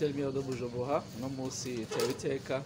Hotel Mio de Bujumbura uno munsi tewe iteka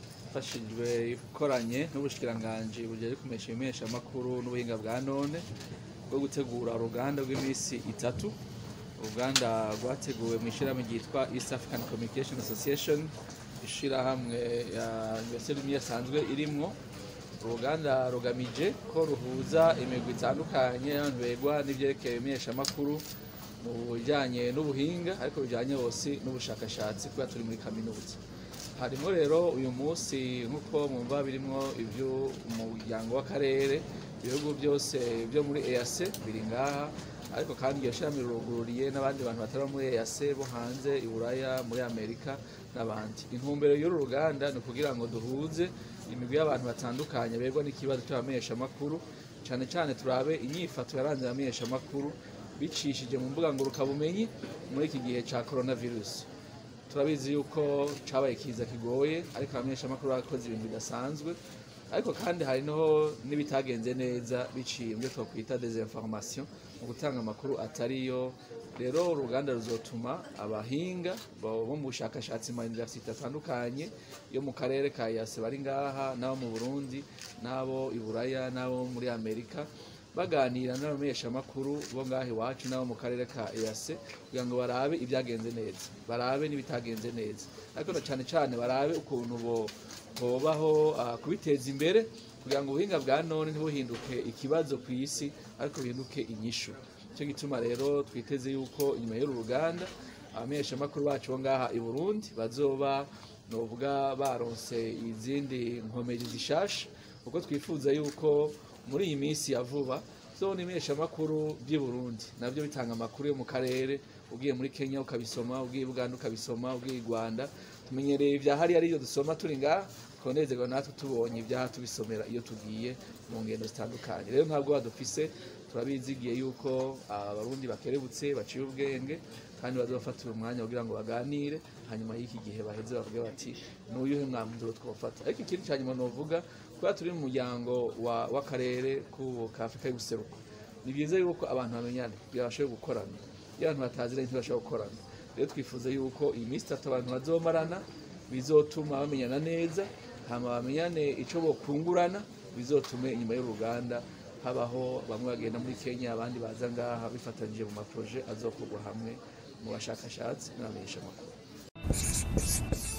mfashijwe ikoranye n'ubushikiranganji bujejwe kumesha ibimeshamakuru n'ubuhinga bwa none bwo gutegura uruganda rw'iminsi itatu uruganda rwateguwe mu ishirahamwe ryitwa East African Communication Association ishirahamwe ya Université Lumia asanzwe irimwo uruganda rugamije ko ruhuza imigwi itandukanye y'abantu begwa n'ivyerekeye ibimeshamakuru mu bijanye n'ubuhinga ariko bijanye bose n'ubushakashatsi kubera turi muri kaminuza harimwo rero uyu munsi nk'uko mwumva birimwo ivy'umuryango w'akarere ibihugu byose byo muri EAC biri ngaha ariko kandi iryo shirahamwe rirugururiye n'abandi bantu batari muri EAC bo hanze i Buraya muri Amerika n'abandi intumbero y'uru ruganda ni ukugira ngo duhuze imigwi y'abantu batandukanye begwa n'ikibazo c'abamenyeshamakuru cane cane turabe inyifato yaranze abamenyeshamakuru bicishije mu mbuga ngurukabumenyi muri iki gihe ca coronavirus turabizi yuko cabaye kiza kigoye ariko abamenyeshamakuru bakoze ibintu bidasanzwe ariko kandi hari noho n'ibitagenze neza biciye mu byo twakwita desinformation mu gutanga amakuru atariyo rero uruganda ruzotuma abahinga bo mu bushakashatsi mu universite atandukanye yo mu karere ka yase bari ngaha n'abo mu burundi n'abo i buraya n'abo muri amerika baganira n'abamenyeshamakuru bo ngaha iwacu n'abo mu karere ka EAC kugira ngo barabe ibyagenze neza barabe n'ibitagenze neza ariko na cane cane barabe ukuntu bo bobaho uh, kubiteza imbere kugira ngo ubuhinga bwa none ntibuhinduke ikibazo ku isi ariko bihinduke inyishu cyo gituma rero twiteze yuko inyuma y'uru ruganda abamenyeshamakuru bacu bo ngaha i Burundi bazoba novuga baronse izindi nkomezi zishasha kuko twifuza yuko muri iyi minsi ya vuba zone imeshamakuru by'i Burundi navyo bitanga amakuru yo mu karere ugiye muri Kenya ukabisoma ugiye i Buganda ukabisoma ugiye i Rwanda tumenyereye ibya hari ariyo dusoma turi ngaha twonezerwa natwe tubonye ibyaha tubisomera iyo tugiye mu ngendo zitandukanye rero ntabwo badufise turabizigiye yuko abarundi bakerebutse baciye ubwenge kandi bazobafatira umwanya kugira ngo baganire hanyuma y'iki gihe baheze bavuge bati n'uyuhe mwanzuro twofata ariko ikindi cya nyuma novuga kubera turi mu muryango w'akarere ka Afurika y'ubuseruko ni byiza yuko abantu bamenyana kugira bashoboye gukorana iyo abantu bataziranye ntibashobora gukorana rero twifuza yuko iyi minsi itatu abantu bazomarana bizotuma bamenyana neza hama bamenyane ico bokungurana bizotume inyuma y'uruganda habaho bamwe bagenda muri Kenya abandi baza ngaha bifatanyije mu maproje azokorwa hamwe mu bashakashatsi n'abamenyeshamakuru